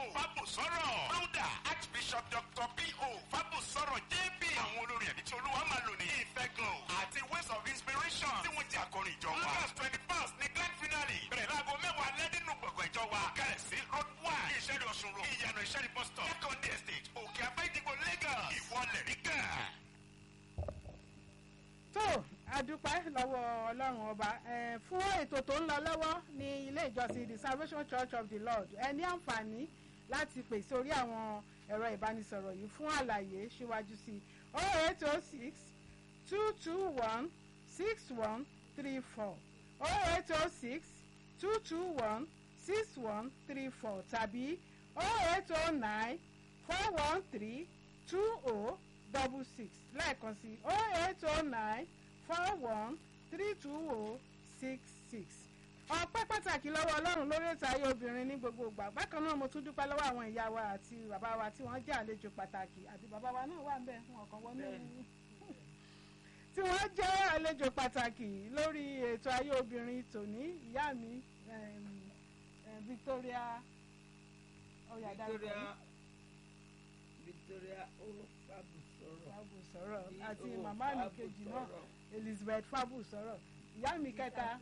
fábùsọ̀rọ̀ founder archbishop dr p.o. fábùsọ̀rọ̀ jp àwọn olórin ẹ̀mí tí olúwa máa lò ní ìfẹ́ glow àti ways of inspiration tí wọ́n jẹ́ akọrin ìjọ wa. august twenty first ní grand finale bẹ̀rẹ̀ láago mẹ́wàá alẹ́ nínú gbọ̀ngàn ìjọ wa kẹrẹ̀ sí road one ìṣẹ́ni ọ̀ṣun road ìyànà ìṣẹ́ni bus stop second estate òkè abẹ́dìgbò lagos ìwọlẹ̀ ríkà. tó adúpẹ́ lọ́wọ́ ọlọ́run ọba eh, fún ètò tó ń lọ lọ́wọ́ ní ilé ìjọsìn the salvation church of the lord ẹ ní àǹfààní láti pè sórí àwọn ẹ̀rọ ìbánisọ̀rọ̀ yìí fún àlàyé síwájú sí i oh eight oh six two two one six one three four oh eight oh six two two one six one three four tàbí oh eight oh nine four one three two oh double six lẹ́ẹ̀kan sí oh eight oh nine four one three two oh six six. ọpẹ́ pàtàkì lọ́wọ́ ọlọ́run lórí ètò ayé obìnrin ní gbogbo ìgbà bákan náà mo tún dúpẹ́ lọ́wọ́ àwọn ìyá wa àti bàbá wa tí wọ́n jẹ́ àlejò pàtàkì àti bàbá wa náà wà ń bẹ̀ fún ọ̀kan wọnú tí wọ́n jẹ́ àlejò pàtàkì lórí ètò ayé obìnrin tòní ìyá mi em, em, Victoria ọ̀yà Victoria Victoria Olúfàbùsọ̀rọ̀ Fábù sọ̀rọ̀ Ní àti o màmá mi Fábù kejì náà sọ̀rọ̀. Elizabeth Fábù sọ̀rọ̀ ìyá mi kẹta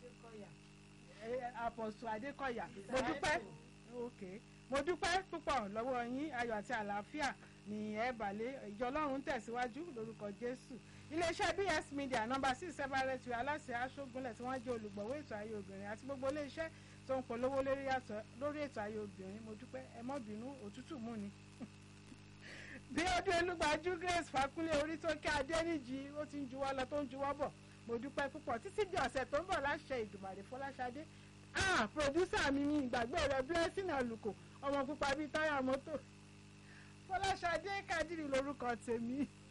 Apọ̀sù Adékọ̀yà mo dúpẹ́ ok mo dúpẹ́ púpọ̀ lọ́wọ́ yín ayọ̀ àti àlàáfíà ní ẹ bàlẹ́ ìjọ ọlọ́run tẹ̀síwájú lórúkọ Jésù iléeṣẹ́ BS Media nọ́mbà six separate way aláṣẹ aṣógunlẹ̀ tí wọ́n jẹ́ olùgbọ̀wọ́ ètò ayé obìnrin àti gbogbo iléeṣẹ́ tó ń polówó lórí àtọ- lórí ètò ayé obìnrin mo dúpẹ́ ẹ mọ́ bínú òtútù mú ni bí ọdún elúgbàjú Grace Fakunlé orí tó kí Adéníjì ó ti ń juwọ́ lọ tó ń juwọ́ bọ̀ mo dúpẹ́ púpọ̀ títí di ọ̀sẹ̀ tó ń bọ̀ láṣẹ Ìdùmàrè Fọláṣadé ah pòdúsà mi ní ìgbàgbé rẹ Blessing Àlùkò ọmọ pupa bíi táyà mọ́tò Fọláṣadé Kádìrì lórúkọ tèmi